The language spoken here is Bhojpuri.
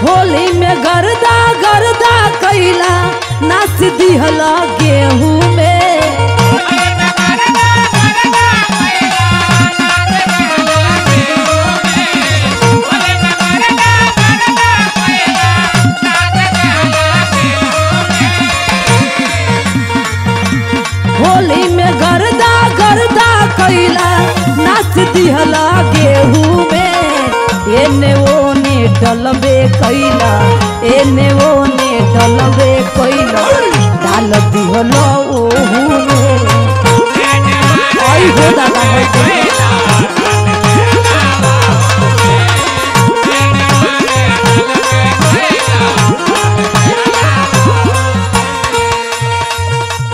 होली में गर्दा गर्दा कैला नाच दिहला गेहूं में होली में गर्दा गर्दा कैला नाच दिहला गेहूं में एने ओने डलबे कैला एने ओने डलबे कैला डाल दिहला ओहू में